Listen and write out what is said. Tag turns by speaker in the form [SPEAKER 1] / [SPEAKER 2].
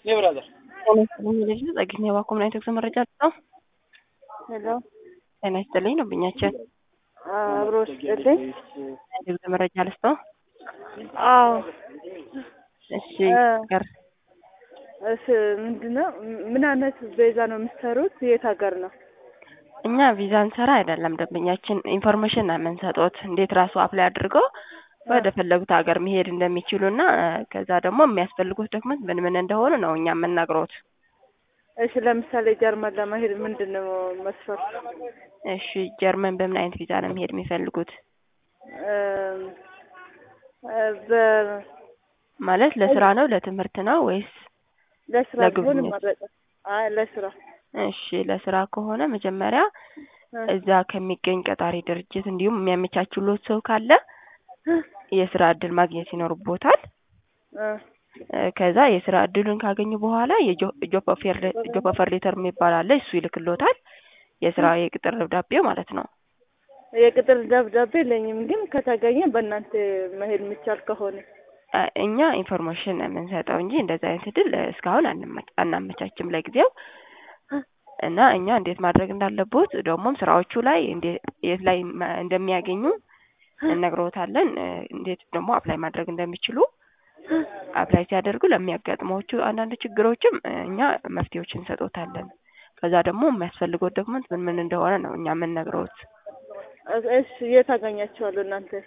[SPEAKER 1] ኔ ብራዘር
[SPEAKER 2] ጤና ይስጥልኝ ልጅ ጸግኝ የባኮ ምን አይነት መረጃ አለው?
[SPEAKER 3] ሄሎ
[SPEAKER 2] ጤና ይስጥልኝ ነው ብኛችን
[SPEAKER 3] አብሮ ስጥልኝ።
[SPEAKER 2] የግብፅ መረጃ ልስጠው።
[SPEAKER 3] አዎ
[SPEAKER 2] እሺ
[SPEAKER 3] እ
[SPEAKER 2] ገር
[SPEAKER 3] እስ ምንድነው ምን አይነት ቤዛ ነው የምትሰሩት? የት ሀገር ነው?
[SPEAKER 2] እኛ ቪዛ እንሰራ አይደለም ደንበኛችን ኢንፎርሜሽን ነው የምንሰጡት እንዴት ራሱ አፕላይ አድርገው ወደ ፈለጉት ሀገር መሄድ እንደሚችሉ እና ከዛ ደግሞ የሚያስፈልጉት ዶክመንት ምን ምን እንደሆኑ ነው እኛ የምንነግሮት።
[SPEAKER 3] እሺ ለምሳሌ ጀርመን ለመሄድ ምንድን ነው መስፈርት?
[SPEAKER 2] እሺ ጀርመን በምን አይነት ቪዛ ነው መሄድ የሚፈልጉት?
[SPEAKER 3] እም፣ እ በ
[SPEAKER 2] ማለት ለስራ ነው ለትምህርት ነው ወይስ?
[SPEAKER 3] ለስራ ቢሆን
[SPEAKER 2] ለጉብኝት?
[SPEAKER 3] ይመረጣል። አይ ለስራ
[SPEAKER 2] እሺ ለስራ ከሆነ መጀመሪያ
[SPEAKER 3] እ
[SPEAKER 2] እዛ ከሚገኝ ቀጣሪ ድርጅት እንዲሁም የሚያመቻችሎት ሰው ካለ የስራ እድል ማግኘት ይኖርቦታል።
[SPEAKER 3] እ
[SPEAKER 2] እ ከዛ የስራ እድሉን ካገኙ በኋላ የጆብ ኦፈር ሌተር የሚባል አለ እሱ ይልክሎታል። የስራ የቅጥር ደብዳቤው ማለት ነው።
[SPEAKER 3] የቅጥር ደብዳቤ የለኝም፣ ግን ከተገኘ በእናንተ መሄድ የሚቻል ከሆነ
[SPEAKER 2] እ እኛ ኢንፎርሜሽን ነው የምንሰጠው እንጂ እንደዚህ አይነት እድል እስካሁን አናመ- አናመቻችም ለጊዜው እና እኛ እንዴት ማድረግ እንዳለቦት ደግሞም ስራዎቹ ላይ እንዴ- የት ላይ ማ- እንደሚያገኙ እነግሮታለን። እ እንዴት ደግሞ አፕላይ ማድረግ እንደሚችሉ አፕላይ ሲያደርጉ ለሚያጋጥሟቹ አንዳንድ ችግሮችም እ እኛ መፍትሄዎች እንሰጦታለን። ከዛ ደግሞ የሚያስፈልገው ዶክመንት ምን ምን እንደሆነ ነው እኛ የምንነግረውት።
[SPEAKER 3] እሺ የት አገኛቸዋለሁ እናንተ?